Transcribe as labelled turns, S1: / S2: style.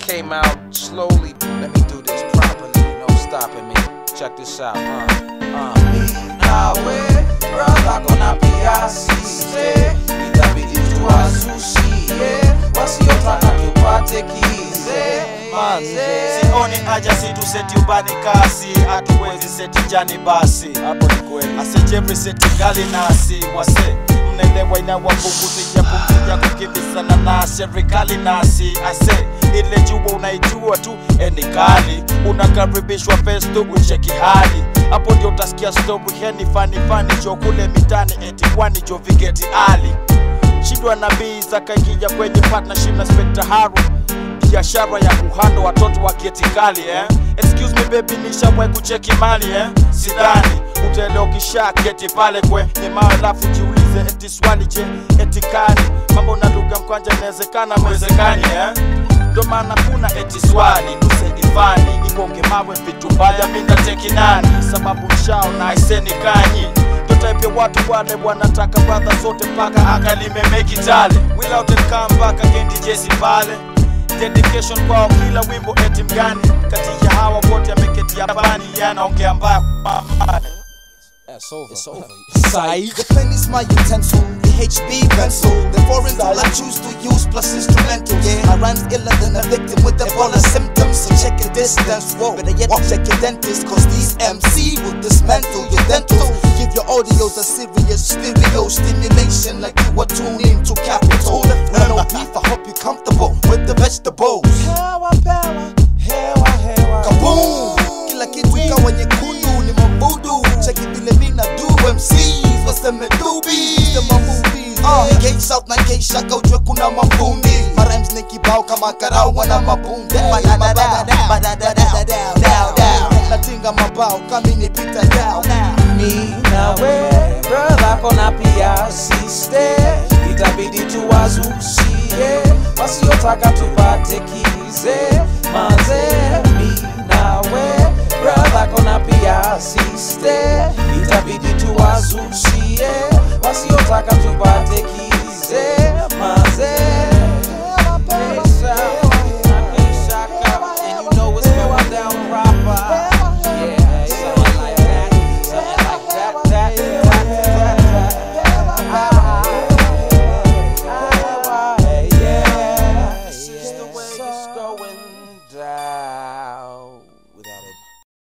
S1: came out slowly. Let me do this properly, no stopping me. Check this out, uh, uh.
S2: nawe brother kona pia siste itabidi tuwasusie wasiotaka tupate kize manze
S3: sioni haja situseti ubani kasi hatuwezi seti jani basi
S1: Hapo ni kweli.
S3: asejevri seti gali nasi wase mnaelewa inawapunguzia punguzia kukimbizana na serikali nasi ase ile jua unaijua tu eni kali unakaribishwa festo ucheki hali hapo ndio utasikia story heni fani fani jo kule mitani eti kwani jo vigeti ali shindwa nabii zakaingia kwenye partnership na Spectre Haru biashara ya kuhando watoto wa geti kali eh? excuse me baby nishawahi kucheki mali eh? sidhani utaelewa ukisha keti pale kwenye mawe alafu jiulize eti swali je eti kani mambo na lugha mkwanja inawezekana mwezekani eh? ndo maana kuna eti swali tuseifani ikonge mawe vitu mbaya mindateki nani sababu nshao na aiseni kanyi ndo type ya watu wale wanataka bradha zote mpaka akalimemeki tale without and come mpaka kendi jesi pale dedication kwao kila wimbo eti mgani kati ya hawa wote ameketi hapani yanaongea mbaya
S1: That's over. It's over.
S2: The pen is my utensil, the HB pencil. The foreign tool I choose to use plus instrumental. Yeah, my rhymes iller than a victim with Ebola symptoms. So check your distance, whoa. Better yet, check your dentist, cause these MC will dismantle your dental. Give your audios a serious stereo stimulation like you are tuned into Capitol. When no beef, I hope you're comfortable with the vegetables.
S3: hewa pewa hewa hewa
S2: Kaboom! Kila kitu kawa nyekundu ni mabudu cheki vile mina do MCs waseme dubi sema movies uh, K South na K Shaka ujue kuna mafundi Marimes ni kibao kama karau wana mabunde natinga mabao kami ni pita down
S1: Mi nawe brother kona pia siste, itabidi tuwazusie wasiotaka tupate kize manze. Mi nawe brother kona pia siste, itabidi tuwazusie